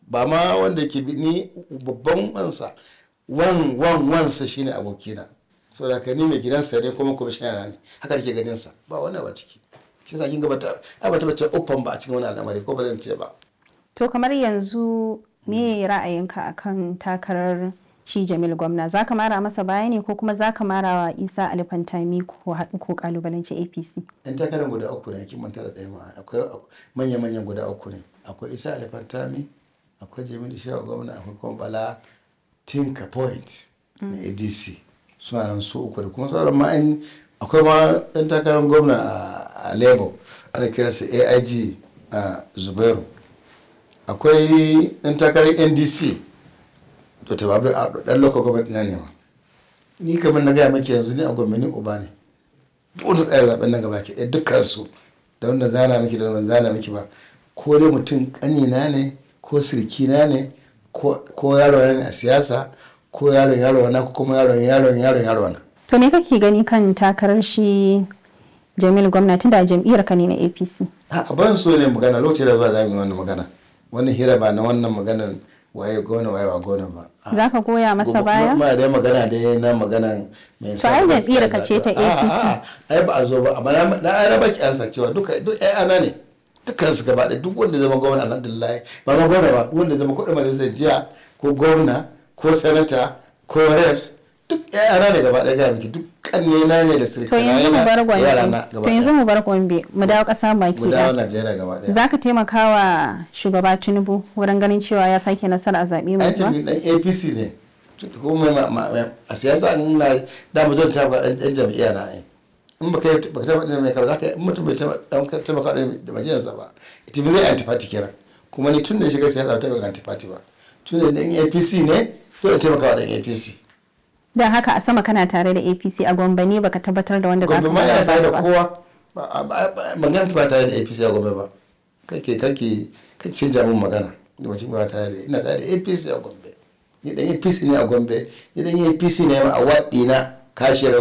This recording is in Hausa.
ba ma wanda ke bi ni babban wansa wan wan wansa shine abokina so da ka ni mai gidansa ne kuma kuma shayana ne haka nake ganin sa ba wani ba ciki shi yasa kin ga bata ai bata bace uffan ba a cikin wani al'amari ko ba zan ce ba To kamar yanzu me ra'ayinka akan takarar shi Jamil gwamna za ka mara masa baya ne ko kuma za ka mara wa Isa Alifantami ko haɗu ko kalubalanci APC? yan takarar guda uku ne kin manta da ɗaya ma akwai manya manyan guda uku ne akwai isa alifantami akwai jamilu shehu gwamna akwai kuma bala tinka point na adc suna nan su uku da kuma sauran ma yan akwai ma ɗan takarar gwamna a- a lagos ana kiransa aig a zubairu akwai ɗan takarar ndc to ta babu a ɗan lokacin gwamnati na nema ni kamar na gaya maki yanzu ni a gwamnati uba ne buɗe tsaye zaben nan gaba ke ɗaya dukkansu da wanda zana miki da wanda zana miki ba ko dai mutum ƙanina ne ko sirkina ne ko ko yaro ne a siyasa ko yaron yaro na ko kuma yaron yaron yaron yaro na To me kake gani kan takarar shi Jamil gwamna tun da jam'iyyar ka ne na APC? a ban so ne magana lokacin da zuwa za mu yi wannan magana wannan hira ba na wannan maganar waye gona waye ba gona ba A- Za ka goya masa baya? ma dai magana dai na maganan mai To ai jam'iyyar ka ce ta APC. ai ba a zo ba amma na na ai raba ki ansa cewa duka duk ai ana ne dukkan su gaba ɗaya duk wanda zama gwamna alhamdulillah ba ma gwamna ba duk wanda zama kuɗin majalisar jiya ko gwamna ko sanata ko reps duk ai ana ne gaba ɗaya ga miki duk kanne na ne da To sirkana yanzu mu bar yana yara na Gombe. gaba To yanzu ɗaya mu bar Gombe mu dawo ƙasa baki mu dawo ɗaya. Najeriya gaba ɗaya Za ka taimaka wa shugaba Tinubu wurin ganin cewa ya sake nasara a zaɓe mai ai zuwa? tafi dan apc ne ko mai ma- ma- ma- a siyasa in na da mu zan taɓa ɗan ɗan jam'iyya na ai in baka yi baka taɓa ɗan mai kaba zaka in mutum bai taɓa ɗan taimaka da majiyarsa ba ita zai antifati kira kuma ni tun da ya shiga siyasa ba taɓa antifati ba tun da ɗan apc ne dole taimaka wa ɗan apc Don haka a sama kana tare da APC a Gombe ne baka tabbatar da wanda za ka gombe ma yana mara tare da ba. kowa Ba- ba- ba- ban gan ba tare da apc a gombe ba kake kake kake canja min magana da mutum ba tare da ina tare da apc a gombe ni dan apc ne a gombe ni dan apc ne ma a waɗi na kashiyar